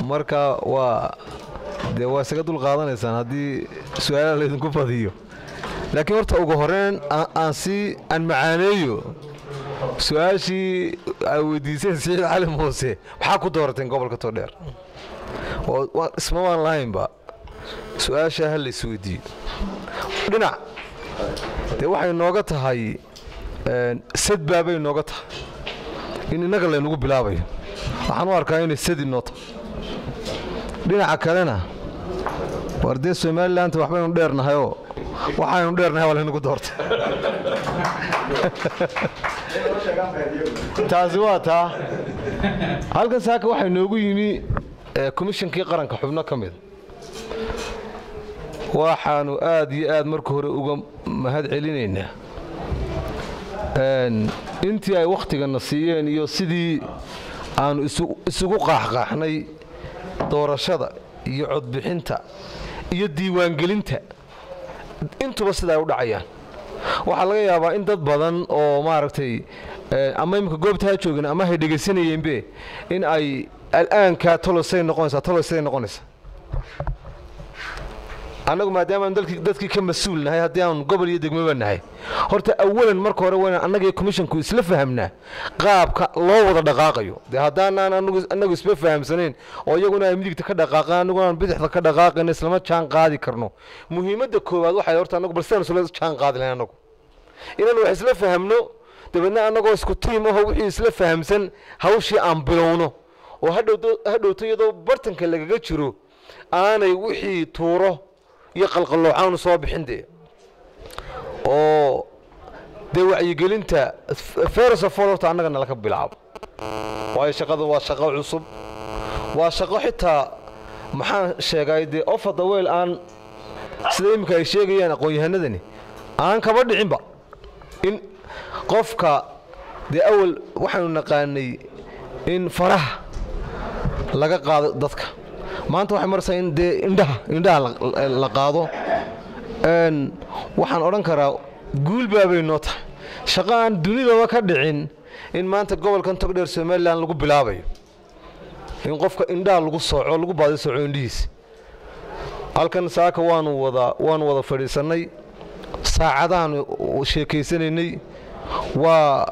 marka waa dee waa isaga dul qaadanaysaan haddii su-aalaha laydinku badiyo laakiin horta ugu horeyn aan si aan macaaneeyo su-aashii ay weydiiseen siciid cali muuse maxaa ku doorateen gobolka todheer isma waan lahaynba su-aashaa ha la isweydiiyo dhinac dee waxay nooga tahay sadbaabay nooga tahay in innaga laynagu bilaabayo waxaan u arkaa inay sadi noo tahay dhinaca kalena war dee somalilananta waxbaynu dheernahayoo waxaynu dheernahay waa laynagu doortay taasi waa taa halkan saaka waxaa noogu yimi komishankii qaranka xubno ka mida waxaanu aad iyo aad marka hore uga mahad celinaynaa intii ay wakhtigana siiyeen iyo sidii aanu isugu qaaxqaaxnay doorashada iyo codbixinta iyo diiwaangelinta intuba sida ay u dhacayaan waxaa laga yaabaa in dad badan oo maaragtay ama imika goobta ha joogeen ama hay dhegaysanayeenbe in ay al'aanka tolosay noqonaysaa tolosay noqonaysaa annagu maadaamaanu dadkii ka mas-uul nahay haddii aanu gobol iyo degmaba nahay horta awalan marka hore wayna annagii komishonku isla fahamnaa qaabka loo wada dhaqaaqayo dee haddaanaan annagu isma fahamsanayn oo iyaguna ay midigta ka dhaqaaqaan annaguna aan bidixda ka dhaqaaqayno islama jaan qaadi karno muhiimadda koowaad waxay horta annagu bal sidaan isla jaan qaadi lahayn annagu inaan wax isla fahamno dabeedna annagoo isku tiim aho wixii isla fahamsan hawshii aan bilowno oo hadhowto iyadoo bartanka lagaga jiro aanay wixii tuuro iyo qalqalloocaanu soo bixin dee oo dee wacyigelinta ferosofol horta annagana laka bilaabo waayo shaqada waa shaqo cusub waa shaqo xitaa maxaan sheegay dee ofada weyl aan sida iminka ay sheegayaan aqoon-yahanadani aan kaba dhicinba in qofka dee awal waxaanu naqaanay in faraha laga qaado dadka maanta waxay maraysaa in dee indhaha indhaha la qaado waxaan odhan karaa guulbaabay noo tahay shaqo aan dunidaba ka dhicin in maanta gobolkan togdheer somalilan lagu bilaabayo in qofka indhaha lagu sooco lagu baadi sooco indhihiisa halkan saaka waanu wada waanu wada fadhiisannay saacadaanu sheekaysanaynay waa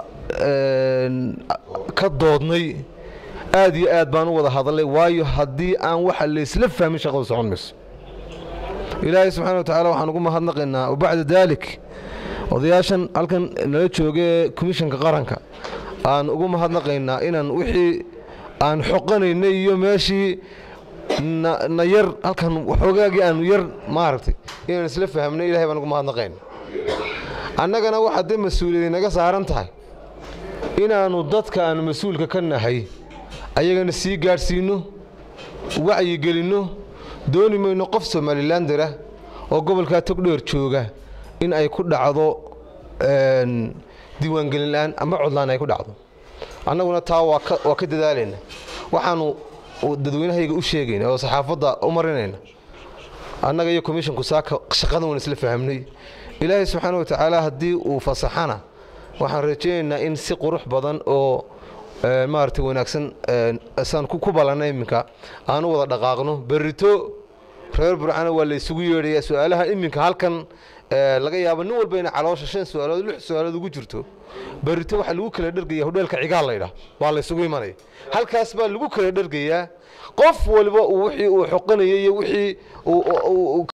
ka doodnay aad iyo aad baan u wada hadalnay waayo haddii aan waxa laysla fahmin shaqadu socon mayso ilaahay subxana wa tacala waxaan ugu mahadnaqaynaa wabacda daalik odayaashan halkan nala joogee komishanka qaranka aan ugu mahadnaqaynaa inaan wixii aan xoqanaynay iyo meeshii na yar halkan waxoogaagii aanu yar maaragtay inaan isla fahamnay ilahay baan ugu mahadnaqayna annagana waxaa dee mas-uuliyadi naga saaran tahay inaannu dadka aanu mas-uulka ka nahay ayagana sii gaadhsiinno wacyigelinno dooni mayno qof somalilandera oo gobolkaa togdheer jooga in ay ku dhacdo diiwaangelin la'aan ama codlaan ay ku dhacdo annaguna taa waa ka dadaalayna waxaanu dadweynahayga u sheegayna oo saxaafadda u marinayna annaga iyo komishonku saaka shaqadan waan isla fahamnay ilaahay subxaana wa tacaala haddii uu fasaxana waxaan rajaynaynaa in si qurux badan oo maaragtay wanaagsan saan ku ballanna iminka aan u wada dhaqaaqno berrito reer burcana waa la isugu yeedhayaa su-aalaha iminka halkan laga yaabo nin walba ina caloosha shan su-aalood lix su-aalood ugu jirto berrito waxaa lagu kala dhergaya hodheelka cigaal laydhaah waa la isugu imanaya halkaas baa lagu kala dhergayaa qof waliba wixii uu xoqanayay iyo wixii